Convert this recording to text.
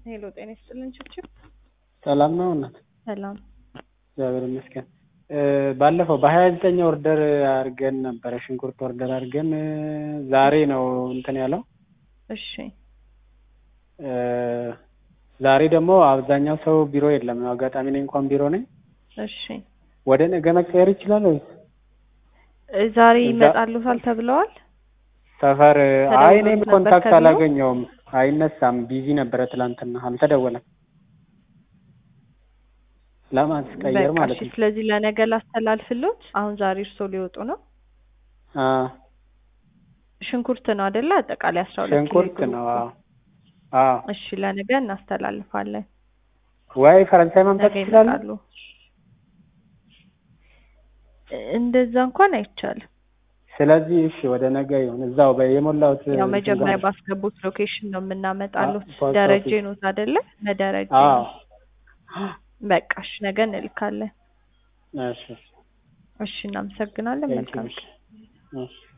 ሄሎ ጤና ይስጥልን ችብችብ ሰላም ነው እናት? ሰላም እግዚአብሔር ይመስገን። ባለፈው በሀያ ዘጠኝ ኦርደር አድርገን ነበረ ሽንኩርት ኦርደር አድርገን ዛሬ ነው እንትን ያለው። እሺ ዛሬ ደግሞ አብዛኛው ሰው ቢሮ የለም። አጋጣሚ እኔ እንኳን ቢሮ ነኝ። እሺ ወደ ነገ መቀየር ይችላል ወይስ ዛሬ እዛ- ይመጣሉታል ተብለዋል? ሰፈር? አይ እኔም ተደውሎት ነበር ኮንታክት ከቢሮ? አላገኘውም። አይነሳም፣ ቢዚ ነበረ ትላንትና፣ አልተደወለም። ለማስቀየር በቃ ማለት እሺ። ነው። ስለዚህ ለነገ ላስተላልፍሎት። አሁን ዛሬ እርሶ ሊወጡ ነው። አ ሽንኩርት ነው አይደለ? አጠቃላይ አስራ ሁለት ኪሎ ሽንኩርት ግሩፑ። ነው። አዎ አዎ። እሺ ለነገ እናስተላልፋለን። ወይ ፈረንሳይ ማምጣት ነገ ይችላሉ? ይመጣሉ። እንደዛ እንኳን አይቻልም። ስለዚህ እሺ ወደ ነገ ይሁን። እዛው በ- የሞላሁት ያው እንትን መጀመሪያ ጋር- ባስገቡት ሎኬሽን ነው የምናመጣሉት። አ- ፖስት ደረጀ ኦፊስ። ኖት አይደለ? በደረጀ አዎ ነው። በቃ እሺ ነገ እንልካለን። እሺ እሺ እናመሰግናለን። ቴንክ ዩ መልካም እሺ። እሺ